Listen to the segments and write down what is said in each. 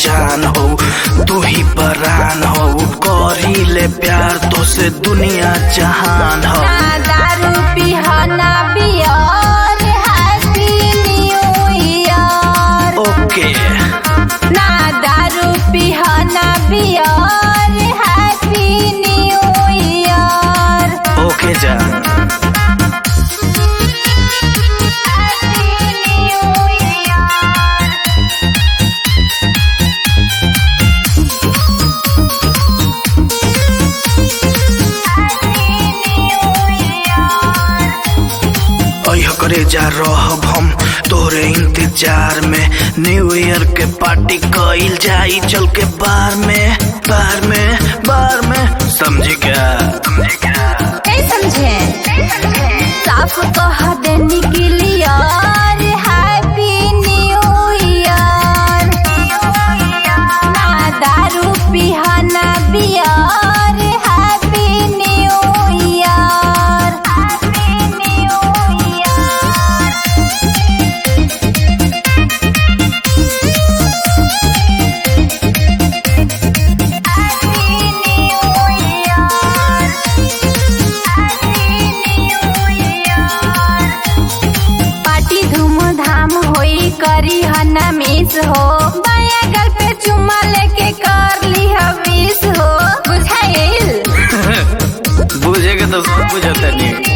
जान हो तू ही परान हो करी ले प्यार तो से दुनिया जहान हो ना दारू पिहना beer happy new year okay ना दारू पिहना beer happy new year okay जान हैप्पी न्यू ईयर अह करे जा रहब हम तोरे इंतजार में न्यू ईयर के पार्टी कइल जाई चल के बार में बार में बार में समझी क्या समझी क्या नहीं समझे साफ कह देनी क्लियर हैप्पी न्यू ईयर ना दारू पिहना beer happy new year happy new year happy new year party धूमधाम होई करी हना मिस हो बाया गल पे चुम्मा लेके कर ली विश हो बुझाइल बुझेगा तो सब बुझता नहीं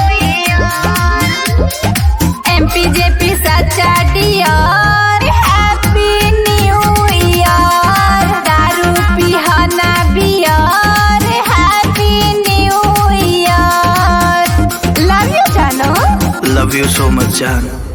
एमपी जेपी सच्चा डियर हैप्पी न्यू ईयर दारू पिहना beer happy new year love you जानो लव यू सो मच जान